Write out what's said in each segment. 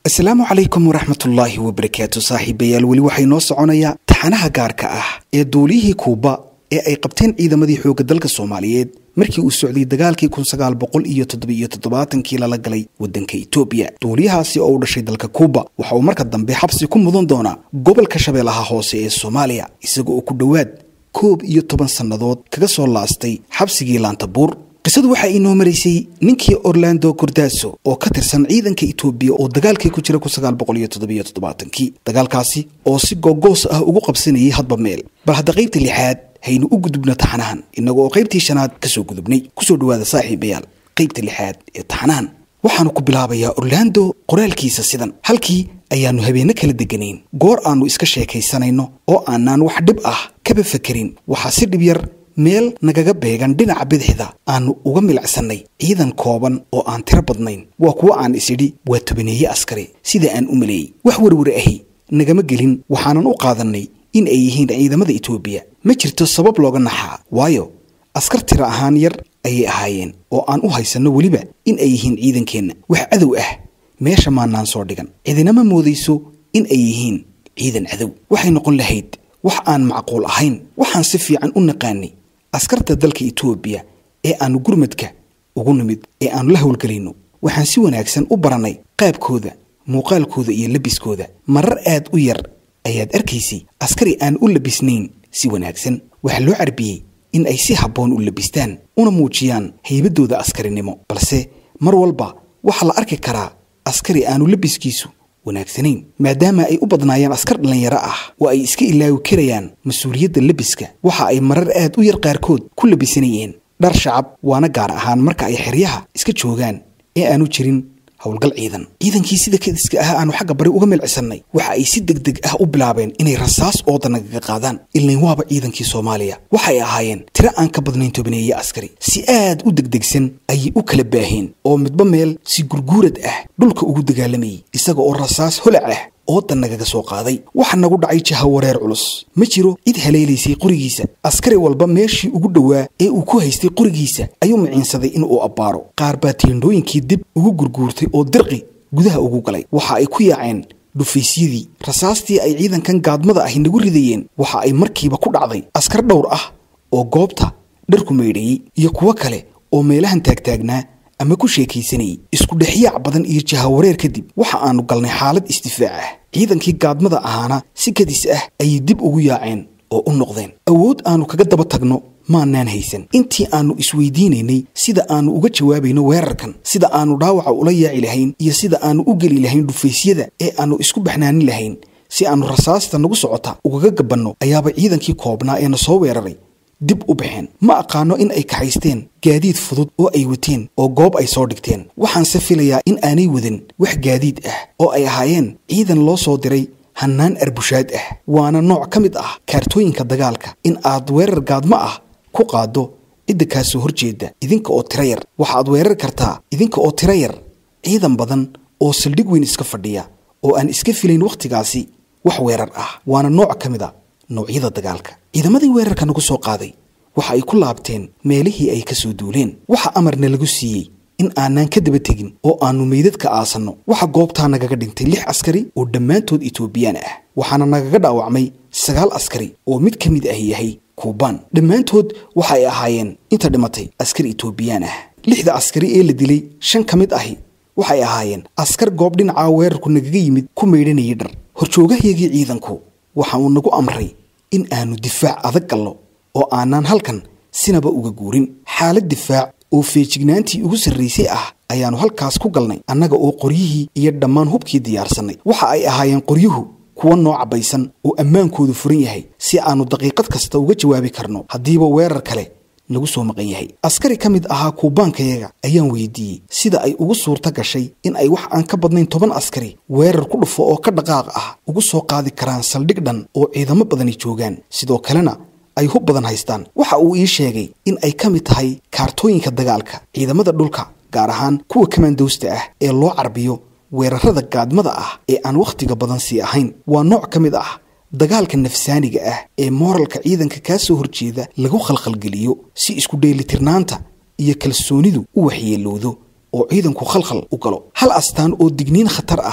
asalaamu calaykum waraxmatullaahi wabarakaatu saaxiibayaal weli waxay noo soconayaa taxanaha gaarka ah ee duuliyihii kuuba ee ay qabteen ciidamadii xoogga dalka soomaaliyeed markii uu socday dagaalkii kun sagaal boqol iyo toddobiyo toddobaatankii lala galay waddanka etoobiya duuliyahaasi oo u dhashay dalka kuuba waxa uu marka dambe xabsi ku mudan doonaa gobolka shabeellaha hoose ee soomaaliya isaga oo ku dhowaad koob iyo toban sannadood kaga soo laastay xabsigii laantabuur qisadu waxaa inoo maraysay ninkii orlando cordaaso oo ka tirsan ciidanka etoobiya oo dagaalkii ku jira kun sagaal boqol iyo toddobiyo toddobaatankii dagaalkaasi oo si googoos ah ugu qabsanayay hadba meel bal hadda qaybta lixaad haynu u gudubno taxanahan innaga oo qaybtii shanaad ka soo gudubnay kusoo dhowaada saaxiibayaal qaybta lixaad ee taxanahan waxaanu ku bilaabayaa orlando qoraalkiisa sidan halkii ayaannu habeenno kala deganayn goor aannu iska sheekaysanayno oo aanaan wax dhib ah kaba fakerin waxaa si dhib yar meel nagaga beegan dhinaca bidixda aannu uga milicsannay ciidan kooban oo aan tiro badnayn waa kuwo aan isidhi waa tobaneeye askari sida aan u maleeyey wax werwar ahi nagama gelin waxaanan u qaadannay in ay yihiin ciidamada etoobiya ma jirto sabab looga naxaa waayo askar tiro ahaan yar ayay ahaayeen oo aan u haysanno weliba in ay yihiin ciidankeenna wax cadow ah meesha maanaan soo dhigan cidinama moodayso in ay yihiin ciidan cadow waxay noqon lahayd wax aan macquul ahayn waxaan si fiican u naqaanay askarta dalka etoobiya ee aannu gurmadka ugu nimid ee aannu la howlgelayno waxaan si wanaagsan u barannay qaabkooda muuqaalkooda iyo labiskooda marar aad u yar ayaad arkaysay askari aan u labisnayn si wanaagsan waxaa loo carbiyey in ay si habboon u labistaan una muujiyaan haybaddooda askarinimo balse mar walba waxaa la arki karaa askari aanu labiskiisu wanaagsanayn maadaama ay u badnaayeen askar dhallinyaro ah oo ay iska ilaawi karayaan mas-uuliyadda lebiska waxa ay marar aad u yar qaarkood ku labisanayeen dhar shacab waana gaar ahaan marka ay xeryaha iska joogaan ee aanu jirin howlgal ciidan ciidankii sida kadiska ah aanu xagga bari uga milcisannay waxa ay si deg deg ah u bilaabeen inay rasaas ooda nagaga qaadaan ilayn waaba ciidankii soomaaliya waxay ahaayeen tiro aan ka badnayn tobaneeye askari si aad u degdegsan ayay u kala baaheen oo midba meel si gurguurad ah dhulka ugu dagaalamayay isaga oo rasaas holac ah ooda nagaga soo qaaday waxa nagu dhacay jaha wareer culus ma jiro cid haleelaysay qorigiisa askari walba meeshii ugu dhowaa ee uu ku haystay qorigiisa ayuu miciinsaday inuu abbaaro qaar baa tiendhooyinkii dib ugu gurguurtay oo dirqi gudaha ugu galay waxa ay ku yaaceen dhufaysyadii rasaastii ay ciidankan gaadmada ahi nagu ridayeen waxa ay markiiba ku dhacday askar dhowr ah oo goobta dharku maydhayey iyo kuwo kale oo meelahan taagtaagnaa ama ku sheekaysanayay isku dhexyaac badan iyo jahawareer kadib waxa aanu galnay xaalad isdifaac ah ciidankii gaadmada ahaana si kadis ah ayay dib ugu yaaceen oo u noqdeen awood aanu kaga daba tagno maanaan haysan intii aannu isweydiinaynay sida aannu uga jawaabayno weerarkan sida aannu dhaawaca ula yaaci lahayn iyo sida aannu u geli lahayn dhufaysyada ee aannu isku baxnaanin lahayn si aannu rasaasta nagu socota ugaga gabanno ayaaba ciidankii koobnaa ee na soo weeraray dib u baxeen ma aqaano in ay kaxaysteen gaadiid fudud oo ay wateen oo goob ay soo dhigteen waxaanse filayaa in aanay wadan wax gaadiid ah oo ay ahaayeen ciidan loo soo diray hannaan arbushaad ah waana nooc ka mid ah kaartooyinka dagaalka in aad weerar gaadmo ah ku qaaddo cidda kaa soo horjeeda idinka oo tiro yar waxaad weerar kartaa idinka oo tiro yar ciidan badan oo saldhig weyn iska fadhiya oo aan iska filayn wakhtigaasi wax weerar ah waana nooc ka mid a noocyada dagaalka ciidamadii weerarka nagu soo qaaday waxa ay ku laabteen meelihii ay ka soo duuleen waxa amarna lagu siiyey in aanaan ka daba tegin oo aannu meydadka aasanno waxa goobtaa nagaga dhintay lix askari oo dhammaantood etoobiyaan ah waxaana nagaga dhaawacmay sagaal askari oo mid ka mid ah yahay kuubaan dhammaantood waxa ay ahaayeen inta dhimatay askar etoobiyaan ah lixda askari ee la dilay shan ka mid ahi waxay ahaayeen askar goob dhinacaa weerarku nagaga yimid ku maydhanayay dhar horjoogahayagii ciidanku waxa uu nagu amray in aanu difaac adag gallo oo aanaan halkan sinaba uga guurin xaalad difaac oo feejignaantii ugu sarraysay ah ayaannu halkaas ku galnay annaga oo qoryihii iyo dhammaan hubkii diyaarsannay waxa ay ahaayeen qoryuhu kuwa noo cabbaysan oo ammaankoodu furan yahay si aannu daqiiqad kasta uga jawaabi karno haddiiba weerar kale nagu soo maqan yahay askari ka mid ahaa kuubaankayaga ayaan weydiiyey sida ay ugu suurto gashay in ay wax aan ka badnayn toban askari weerar ku dhufo oo ka dhaqaaq ah ugu soo qaadi karaan saldhig dhan oo ciidamo badani joogaan sidoo kalena ay hub badan haystaan waxa uu ii sheegay in ay ka mid tahay kaartooyinka dagaalka ciidamada dhulka gaar ahaan kuwa kamaandowsta ah ee loo carbiyo weerarada gaadmada ah ee aan wakhtiga badan sii ahayn waa nooc ka mid ah dagaalka nafsaaniga ah ee mooralka ciidanka kaa soo horjeeda lagu khalkhalgeliyo si isku dheelitirnaanta iyo kalsoonidu u waxyeelowdo oo ciidanku khalkhal u galo hal astaan oo digniin khatar ah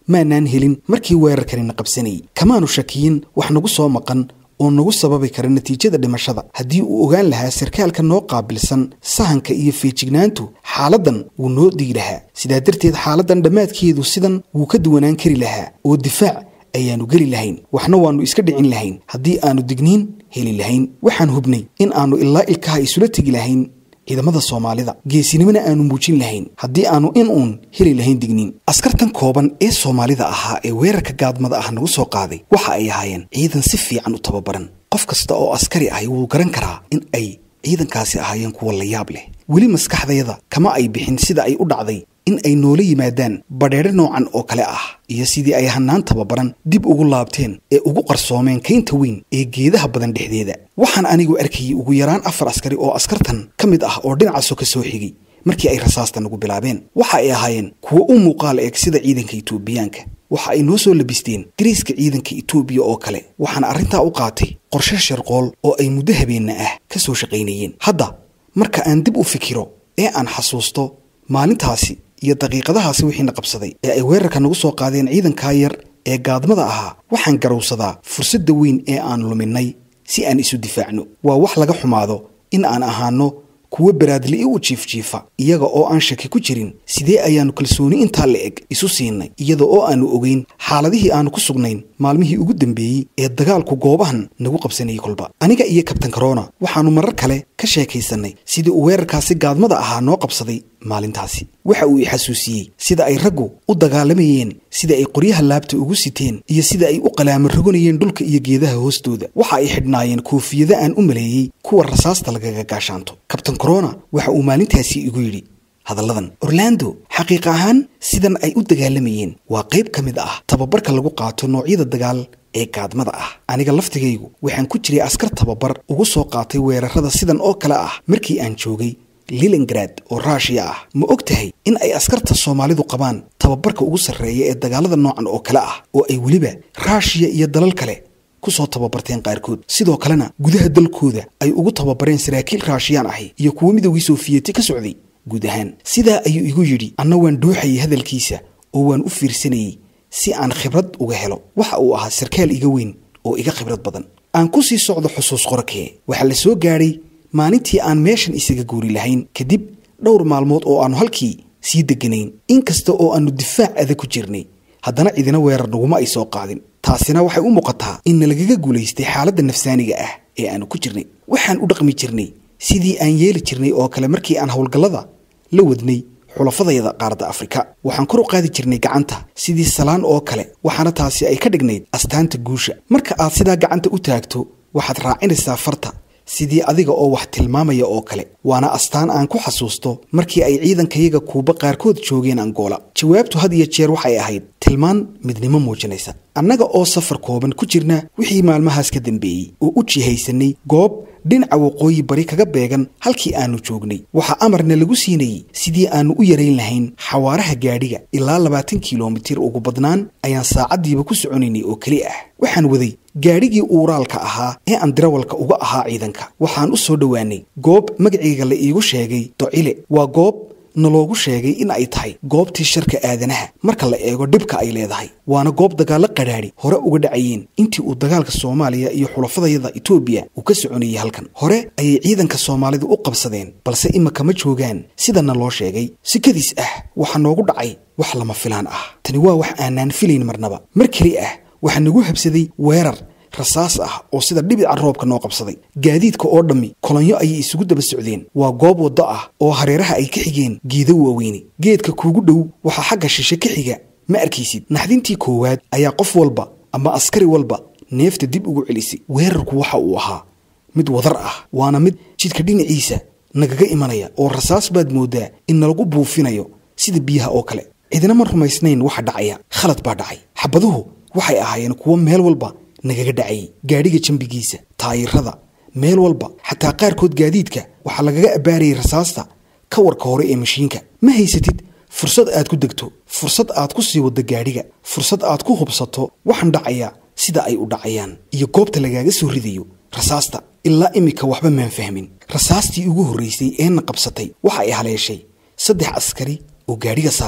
maanaan helin markii weerarkanina qabsanayay kamaanu shakiyin wax nagu soo maqan oo nagu sababi kara natiijada dhimashada haddii uu ogaan lahaa sarkaalka noo qaabilsan sahanka iyo feejignaantu xaaladdan wuu noo digi lahaa sidaa darteed xaaladdan dhammaadkeedu sidan wuu ka duwanaan kari lahaa oo difaac ayaannu geli lahayn waxna waannu iska dhicin lahayn haddii aannu digniin heli lahayn waxaan hubnay in aannu ilaa ilkaha isula tegi lahayn ciidamada soomaalida geesinimona aanu muujin lahayn haddii aanu in uun heli lahayn digniin askartan kooban ee soomaalida ahaa ee weerarka gaadmada ah nagu soo qaaday waxa ay ahaayeen ciidan si fiican u tababaran qof kasta oo askari ahi wuu garan karaa in ay ciidankaasi ahaayeen kuwa la yaab leh weli maskaxdayada kama ay bixin sida ay u dhacday in ay noola yimaadaan badheedho noocan oo kale ah iyo sidii ay hanaan tababaran dib ugu laabteen ee ugu qarsoomeen kaynta weyn ee geedaha badan dhexdeeda waxaan anigu arkayay ugu yaraan afar askari oo askartan ka mid ah oo dhinacaasoo ka soo xigay markii ay rasaasta nagu bilaabeen waxa ay ahaayeen kuwo u muuqaal eeg sida ciidanka itoobiyaanka waxa ay noo soo labisteen dariiska ciidanka itoobiya oo kale waxaana arrintaa u qaatay qorshe sharqool oo ay muddo habeenna ah ka soo shaqaynayeen hadda marka aan dib u fikiro ee aan xasuusto maalintaasi iyo daqiiqadahaasi wixiina qabsaday ee ay weerarka nagu soo qaadeen ciidankaa yar ee gaadmada ahaa waxaan garowsadaa fursadda weyn ee aan luminay si aan isu difaacno waa wax laga xumaado in aan ahaano kuwo baraadli u jiifjiifa iyaga oo aan shaki ku jirin sidee ayaannu kalsooni intaa la eg isu siinay iyada oo aannu ogeyn xaaladihii aannu ku sugnayn maalmihii ugu dambeeyey ee dagaalku goobahan nagu qabsanayay kolba aniga iyo kabtan karona waxaannu marar kale ka sheekaysannay sidii uu weerarkaasi gaadmada ahaa noo qabsaday maalintaasi waxa uu i xasuusiyey sida ay raggu u dagaalamayeen sida ay qoryaha laabta ugu siteen iyo sida ay u qalaamo roganayeen dhulka iyo geedaha hoostooda waxa ay xidhnaayeen koofiyada aan u maleeyey kuwa rasaasta lagaga gaashaanto kabtan corona waxa uu maalintaasi igu yidhi hadalladan orlando xaqiiq ahaan sidan ay u dagaalamayeen waa qayb ka mid ah tababarka lagu qaato noocyada dagaal ee gaadmada ah aniga laftigaygu waxaan ku jiray askar tababar ugu soo qaatay weerarada sidan oo kale ah markii aan joogay lilingrad oo ruushiya ah ma og tahay in ay askarta soomaalidu qabaan tababarka ugu sarreeya ee dagaalada noocan oo kale ah oo ay weliba ruushiya iyo dalal kale ku soo tababarteen qaarkood sidoo kalena gudaha dalkooda ay ugu tababareen saraakiil raashiyaan ahi iyo kuwo midowgii soofiyeti ka socday guud ahaan sidaa ayuu igu yidhi anna waan dhuuxayay hadalkiisa oo waan u fiirsanayey si aan khibrad uga helo waxa uu ahaa sarkaal iga weyn oo iga khibrad badan aan ku sii socdo xusuus qorakee waxaa la soo gaadhay maalintii aan meeshan isaga guuri lahayn kadib dhowr maalmood oo aannu halkii sii deganayn inkasta oo aannu difaac adag ku jirnay haddana cidina weerar naguma ay soo qaadin taasina waxay u muuqataa in nalagaga guulaystay xaaladda nafsaaniga ah ee aannu ku jirnay waxaan u dhaqmi jirnay sidii aan yeeli jirnay oo kale markii aan howlgallada la wadnay xulafadayada qaaradda afrika waxaan kor u qaadi jirnay gacanta sidii salaan oo kale waxaana taasi ay ka dhignayd astaanta guusha marka aad sidaa gacanta u taagto waxaad raacinaysaa farta sidii adiga oo wax tilmaamaya oo kale waana astaan aan ku xasuusto markii ay ciidankayaga kuuba qaarkood joogeen angoola jawaabtu had iyo jeer waxay ahayd tilmaan midnimo muujinaysa annaga oo safar kooban ku jirna wixii maalmahaas ka dambeeyey oo u jihaysanay goob dhinaca waqooyi bari kaga beegan halkii aannu joognay waxaa amarna lagu siinayey sidii aannu u yarayn lahayn xawaaraha gaadhiga ilaa labaatan kilomitir ugu badnaan ayaan saacaddiiba ku soconaynay oo keli ah waxaan waday gaadhigii uuraalka ahaa ee aan dirawalka uga ahaa ciidanka waxaan u soo dhowaanay goob magacayga la iigu sheegay docile waa goob naloogu sheegay in ay tahay goobtii sharka aadanaha marka la eego dhibka ay leedahay waana goob dagaallo qadhaadhi hore uga dhacayeen intii uu dagaalka soomaaliya iyo xulafadayada etoobiya uu ka soconayay halkan hore ayay ciidanka soomaalidu u qabsadeen balse imaka ma joogaan sidana loo sheegay sikadiis ah waxaa noogu dhacay wax lama filaan ah tani waa wax aanaan filayn marnaba mar keli ah waxaa nagu habsaday weerar rasaas ah oo sida dhibica roobka noo qabsaday gaadiidka oo dhammi kolonyo ayay isugu daba socdeen waa goob waddo ah oo hareeraha ay ka xigeen geedo waaweyne geedka kuugu dhow waxaa xagga shishe ka xiga ma arkaysid naxdintii koowaad ayaa qof walba ama askari walba neefta dib ugu celisay weerarku waxa uu ahaa mid wadar ah waana mid jidka dhinaciisa nagaga imanaya oo rasaas baad mooddaa in nalagu buufinayo sida biyaha oo kale cidina ma rumaysnayn waxa dhacaya khalad baa dhacay xabaduhu waxay ahaayeen kuwo meel walba nagaga dhacayay gaadhiga jambigiisa taayirada meel walba xataa qaarkood gaadiidka waxaa lagaga abbaarayay rasaasta ka warka hore ee mashiinka ma haysatid fursad aad ku degto fursad aad ku sii waddo gaadhiga fursad aad ku hubsato waxaan dhacaya sida ay u dhacayaan iyo goobta lagaaga soo ridayo rasaasta ilaa imika waxba maan fahmin rasaastii ugu horraysay eena qabsatay waxa ay haleeshay saddex askari oo gaadhiga saarnaa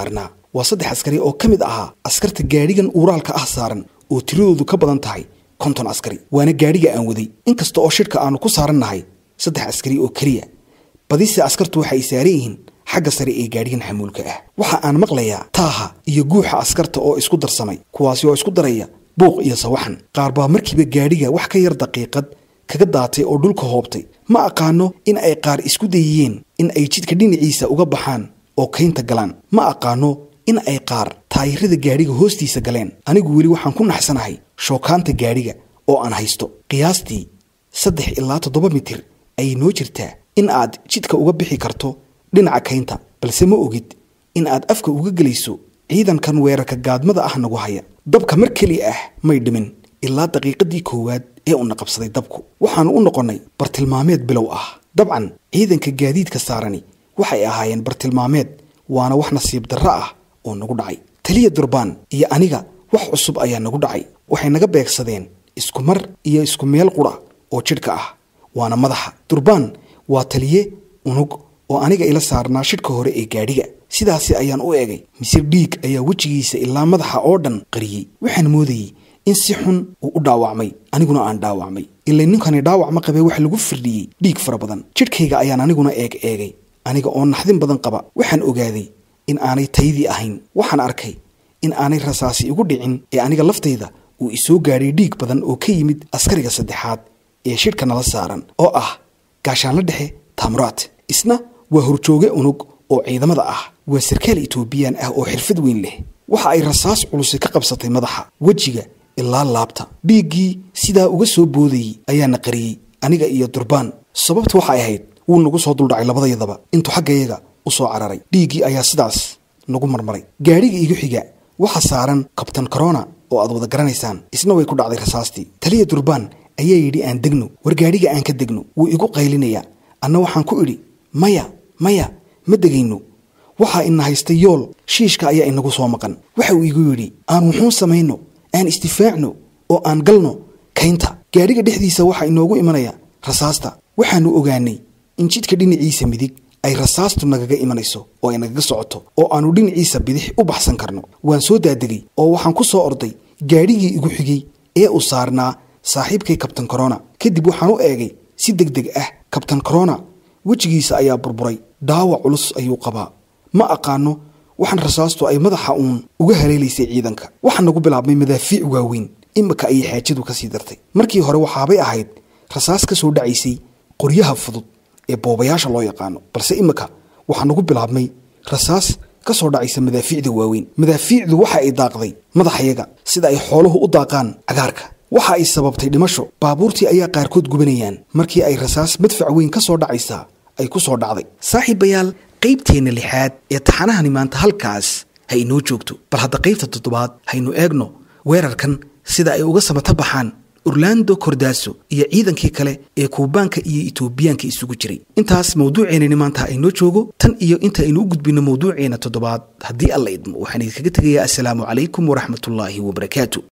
waa saddex askari oo ka mid ahaa askarta gaadhigan uuraalka ah saaran oo tiradoodu ka badan tahay konton askari waana gaadhiga aan waday inkasta oo shidhka aanu ku saarannahay saddex askari oo keliya badise askartu waxa ay saaran yihiin xagga sare ee gaadhigan xamuulka ah waxa aan maqlayaa taaha iyo guuxa askarta oo isku darsamay kuwaasi oo isku daraya buuq iyo sawaxan qaar baa markiiba gaadhiga wax ka yar daqiiqad kaga daatay oo dhulka hoobtay ma aqaano in ay qaar isku dayiyeen in ay jidka dhinaciisa uga baxaan oo kaynta galaan ma aqaano in ay qaar taayirada gaadhiga hoostiisa galeen anigu weli waxaan ku naxsanahay shookaanta gaadhiga oo aan haysto qiyaastii saddex ilaa toddoba mitir ayay noo jirtaa in aad jidka uga bixi karto dhinaca kaynta balse ma ogid in aad afka uga gelayso ciidankan weerarka gaadmada ah nagu haya dabka mar keli ah may dhimin ilaa daqiiqadii koowaad ee una qabsaday dabku waxaannu u noqonnay bartilmaameed bilow ah dabcan ciidanka gaadiidka saarani waxay ahaayeen bartilmaameed waana wax nasiib darro ah oo nagu dhacay taliya durbaan iyo aniga wax cusub ayaa nagu dhacay waxay naga beegsadeen isku mar iyo isku meel qura oo jidhka ah waana madaxa durbaan waa taliye unug oo aniga ila saarnaa shidhka hore ee gaadhiga sidaasi ayaan u egay mise dhiig ayaa wejigiisa ilaa madaxa oo dhan qariyey waxaan moodayey in si xun uu u dhaawacmay aniguna aan dhaawacmay ilay ninkani dhaawac ma qabee waxa lagu firdhiyey dhiig fara badan jidhkayga ayaan aniguna eeg eegay aniga oo naxdin badan qaba waxaan ogaaday in aanay taydii ahayn waxaan arkay in aanay rasaasi igu dhicin ee aniga laftayda uu isoo gaadhay dhiig badan oo ka yimid askariga saddexaad ee shidhka nala saaran oo ah gaashaanla dhexe taamuraat isna waa horjooge unug oo ciidamada ah waa sarkaal etoobiyaan ah oo xirfad weyn leh waxa ay rasaas culusi ka qabsatay madaxa wejiga ilaa laabta dhiiggii sidaa uga soo boodayey ayaana qariyey aniga iyo durbaan sababtu waxay ahayd wuu nagu soo duldhacay labadayadaba intuu xaggayaga u soo cararay dhiiggii ayaa sidaas nagu marmaray gaadhiga igu xiga waxa saaran kabtan corona oo aad wada garanaysaan isna way ku dhacday rasaastii taliya durbaan ayaa yidhi aan degno war gaadhiga aan ka degno wuu igu qaylinayaa anna waxaan ku idhi maya maya ma degayno waxaa ina haystay yool shiishka ayaa inagu soo maqan waxa uu igu yidhi aan wuxuun samayno aan istifaacno oo aan galno kaynta gaadhiga dhexdiisa waxaa inoogu imanaya rasaasta waxaannu ogaanay in jidka dhinaciisa midig ay rasaastu nagaga imanayso oo ay nagaga socoto oo aannu dhinaciisa bidix u baxsan karno waan soo daadegay oo waxaan ku soo orday gaadhigii igu xigay ee uu saarnaa saaxiibkay kabtan corona kadib waxaan u eegay si deg deg ah kabtan corona wejigiisa ayaa burburay dhaawac culus ayuu qabaa ma aqaano waxaan rasaastu ay madaxa uun uga haleelaysay ciidanka waxaa nagu bilaabmay madaafiic waaweyn imika ayay xaajadu ka sii dartay markii hore waxaabay ahayd rasaas ka soo dhacaysay qoryaha fudud ee boobayaasha loo yaqaano balse imika waxaa nagu bilaabmay rasaas ka soo dhacaysa madaafiicda waaweyn madaafiicdu waxa ay daaqday madaxayaga sida ay xooluhu u daaqaan cagaarka waxa ay sababtay dhimasho baabuurtii ayaa qaarkood gubanayaan markii ay rasaas madfac weyn ka soo dhacaysaa ay ku soo dhacday saaxiibayaal qaybteenna lixaad ee taxanahani maanta halkaas ha inoo joogto bal hadda qaybta toddobaad haynu eegno weerarkan sida ay uga samata baxaan orlando kordaaso iyo ciidankii kale ee kuubaanka iyo etoobiyaanka isugu jiray intaas mawduuceennani maanta ha inoo joogo tan iyo inta aynu u gudbinno mawduuceena toddobaad haddii alla idmo waxaan idinkaga tegayaa assalaamu calaykum waraxmatullaahi wabarakaatu